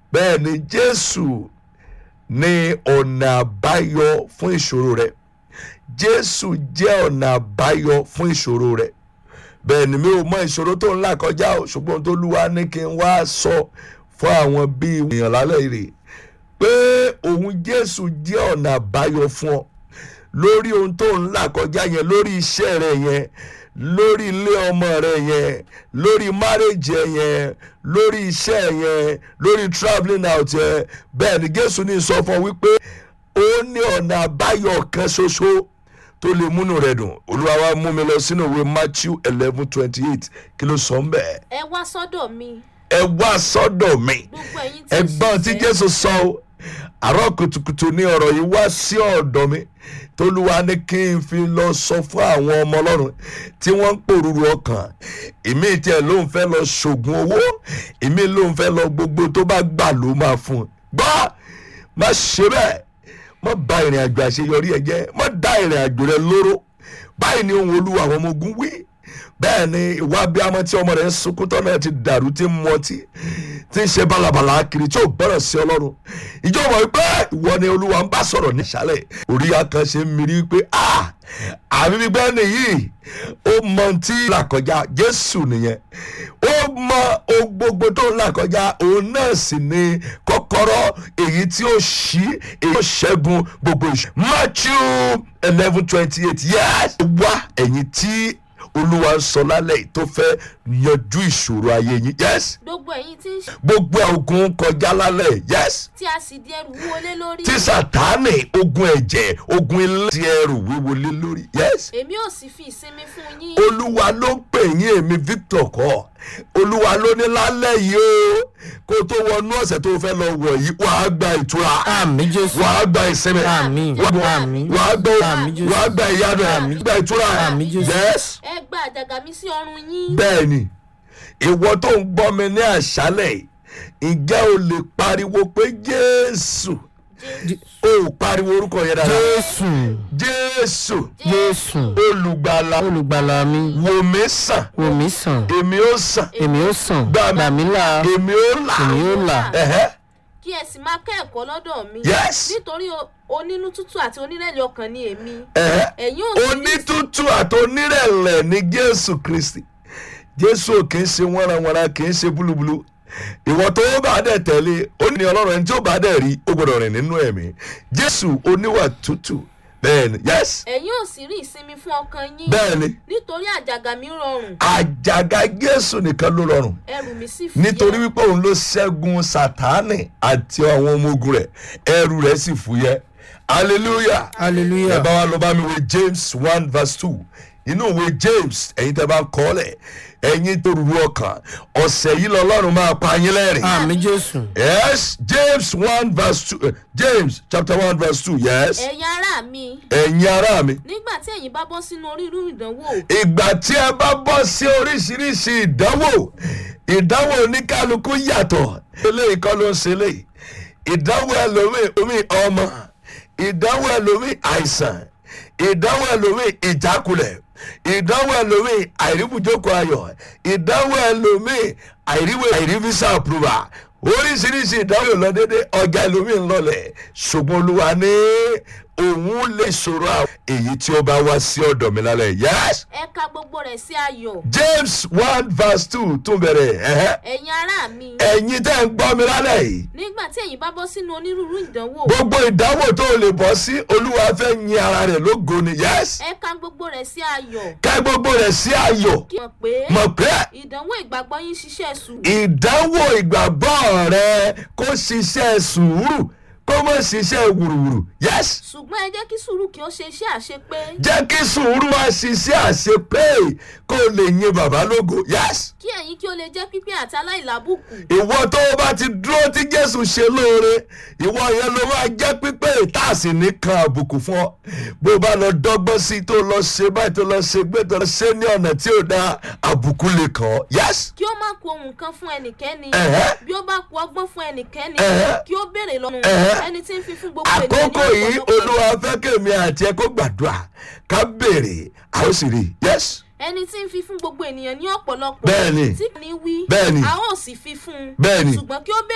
bẹ́ẹ̀ ni jésù ní ọ̀nà àbáyọ fún ìṣòro rẹ jésù jẹ́ ọ̀nà àbáyọ fún ìṣòro rẹ bẹ́ẹ̀ ni mi ò mọ ìṣòro tó ń là kọjá o ṣùgbọ́n tó lúwa ní kí n wá sọ fún àwọn bíi èèyàn lálẹ́ rè pé òun jésù jẹ́ ọ̀nà àbáyọ fún ọ lórí ohun tó ń là kọjá yẹn lórí iṣẹ́ rẹ yẹn lórí ilé ọmọ rẹ yẹn lórí marriage ẹ yẹn lórí iṣẹ́ yẹn lórí travelling out yẹn bẹ́ẹ̀ ni jésù ní sọ fún ọ wípé ó ní ọ̀nà àbáyọ kan ṣoṣo tó lè múnú rẹ dùn olúwa wa mú mi lọ sínú ìwé matthew eleven twenty eight kí ló sọ ń bẹ́ẹ̀ ẹ wá sọ́dọ̀ mi ẹ wá sọ́dọ̀ mi gbogbo ẹ̀yin tí ń ẹgbọ́n tí ṣiṣẹ́. jésù sọ o àárọ̀ kùtùkùtù ní ọ̀rọ̀ yìí wá sí ọ̀dọ̀ mi tolúwa ní kí n fi lọ sọ fún àwọn ọmọ ọlọ́run tí wọ́n ń pòrúurú ọkàn ìmí tiẹ̀ ló ń fẹ́ lọ ṣògùn owó ìmí ló ń fẹ́ lọ gbogbo tó bá gbà ló máa fún un gbọ́ má ṣe bẹ́ẹ̀ má bà ìrìn àjò àṣeyọrí ẹ jẹ́ má dá ìrìn àjò rẹ lóró báyìí ni ohun olúwa àwọn ọmọ ogun wí bẹ́ẹ̀ ni ìwà abiyamọ tí ọmọ rẹ̀ ń sunkún tọ́nà ti dàrú tí ń mọtí tí ń ṣe balabala kiri tí ò gbọ́dọ̀ sí ọlọ́run ìjọba wípé ìwọ ni olúwa ń bá sọ̀rọ̀ nísàlẹ̀ orí akànṣe ń miri wípé a àbí gbígbẹ́ nìyí ó mọ tí là kọjá jésù nìyẹn ó mọ ohun gbogbo tó ń là kọjá òun náà sì ni kọ́kọ́rọ́ èyí tí ó ṣí èyí tó ṣẹ́gun gbogbo ìṣẹ́ matthew eleven twenty eight yes wá ẹ̀yìn tí olúwa ń sọ lálẹ́ yìí tó fẹ́ yanjú ìṣòro ayé yín yes gbogbo ẹ̀yin tí ń ṣe gbogbo ogun kọjá lálẹ́ yìí, yes tí a sì di ẹrù wúwo lé lórí tí sàtáànì ogun ẹ̀jẹ̀ ogun ilé ti ẹrù wíwo lé lórí yes èmi ò sì fi ìsinmi fún yín olúwa ló ń pè yín èmi victor kọ́ olúwa ló ní lálẹ́ yìí o kó tó wọnú ọ̀sẹ̀ tó fẹ́ lọ wọ̀ yìí wàá gba ìtura àmì jésù wàá gba ìsinmi Àmín. wàá Àmín. wàá gba Àmín Jésù. wàá gba ìyanu Àmín. gba ìtura Àmín Jésù. yes ẹ gba àjàgà mi sí ọrùn yín bẹ́ẹ̀ ni ìwọ tó ń gbọ́ mi ní àṣálẹ̀ yìí, ǹjẹ́ o lè pariwo pé jésù o ò pariwo orúkọ yẹn dára jésù jésù jésù olùgbàlà olùgbàlà mi wò mí sàn wò mí sàn èmi ó sàn èmi ó sàn Gbà mí. gbà mí là èmi ó là èmi ó là ẹ̀hẹ́ kí ẹ sì máa kẹ́ẹ̀kọ́ lọ́dọ̀ mi Yes. nítorí o- onínú tútù àti onírẹ̀lẹ̀ ọkàn ni èmi ẹ̀hẹ́ ẹ̀yin ò sì ní onítútù àti onírẹ̀lẹ̀ ní jésù kristi jésù ò kì í ṣe wọ́nrawọ́nra kì í ṣe búlúbúlú ìwọ tó bá dẹ̀ tẹ̀lé ó ní ọlọ́run ẹni tí ó bá dẹ̀ rí ó gbọ́dọ̀ rìn nínú ẹ̀mí jésù oníwà tútù bẹ́ẹ̀ ni yes ẹ̀yin ò sì rí ìsinmi fún ọkàn yín bẹ́ẹ̀ ni nítorí àjàgà mi rọrùn àjàgà jésù nìkan ló rọrùn ẹrù mi sì fúyẹ́ nítorí wípé òun ló ṣẹ́gun sátánì àti àwọn ọmọ ogun rẹ̀ ẹrù rẹ̀ sì fúyẹ́ hallelujah ẹ hallelujah bá wa lọ bá mi wé james one verse two inú ìwé james ẹ̀yin tẹ́ bá ń kọ́ lẹ̀ ẹ̀yin tó rú ọkàn ọ̀sẹ̀ yìí lọ́lọ́run máa pa yín lẹ́rìn. àmì jésù yes james one verse two eh, james chapter one verse two yes ẹ̀yin ará mi ẹ̀yin ará mi nígbà tí ẹ̀yin bá bọ́ sínú onírúurú ìdánwò ìgbà tí ẹ bá bọ́ sí oríṣiríṣi ìdánwò ìdánwò oníkálukú yàtọ̀ eléyìí kọ́ ló ń ṣe eléyìí ìdánwò ẹlòmíì omi ọmọ ìdánwò ẹlòmíì àìsàn ìdánwò ẹlòmíì ìjákulẹ̀ ìdánwò ẹlòmíì àìríbùjókòó ayọ̀ ìdánwò ẹlòmíì àìríwé àìrífísà approval oríṣiríṣi ìdánwò lọ déédéé ọjà ẹlòmíì ń lọlẹ̀ ṣùgbọ́n olúwa ní òun lè ṣòro àwọn èyí tí ó bá wá sí ọ̀dọ̀ mi lálẹ́ yes ẹ ka gbogbo rẹ̀ sí ayọ̀ james one verse two tún bẹ̀rẹ̀ ẹ̀hẹ́. ẹ̀yin ará mi ẹ̀yin tẹ́ ń gbọ́ mi lálẹ́ yìí nígbà tí ẹ̀yin bá bọ́ sínú onírúurú ìdánwò gbogbo ìdánwò tó o lè bọ́ sí olúwa fẹ́ yin ara rẹ̀ lógo ni yes ẹ ka gbogbo rẹ̀ sí ayọ̀ ká gbogbo rẹ̀ sí ayọ̀ kí mọ̀ pé mọ̀ pé ìdánwò ìgbàgbọ́ yín ṣiṣẹ́ sùúrù ìdánwò ìgbàgbọ́ rẹ kó ṣiṣẹ́ sùúrù kó má ṣiṣẹ́ wùrùwùrù yes ṣùgbọ́n ẹ jẹ́ kí sùúrù kí ó ṣe iṣẹ́ àṣepé jẹ́ kí sùúrù wá ṣiṣẹ́ àṣepé kó o lè yin bàbá lógo yes kí ẹ̀yin kí ó lè jẹ́ pípé àti aláìlábùkù ìwọ tó o bá ti dúró tí jésù ṣe lóore ìwọ yẹn ló máa jẹ́ pípé ìtàsí nìkan àbùkù fún ọ bó o bá lọ dọ́gbọ́n sí i tó lọ ṣe báyìí tó lọ ṣe gbé tó lọ ṣe ní ọ̀nà tí ò dáa àbùkù lè kàn ọ́ yes kí ó má ku ohun kan fún ẹnikẹ́ni Ẹ̀hẹ́. bí ó bá ku ọgbọ́n fún ẹnikẹ́ni Ẹ̀hẹ́. kí ó béèrè lọ́nu Ẹ̀hẹ́. ẹni tí ń fi fún gbogbo ènìyàn ní àkókò yìí ọ̀pọ̀lọpọ̀ olúwa fẹ́ kèmí àti ẹ kó gbàdúrà ká béèrè a ó sì rí i yes ẹni tí ń fi fún gbogbo ènìyàn ní ọ̀pọ̀lọpọ̀ Bẹ́ẹ̀ni. tí kò ní wí Bẹ́ẹ̀ni. a ó sì fi fún un Bẹ́ẹ̀ni. ṣùgbọ́n kí ó béèrè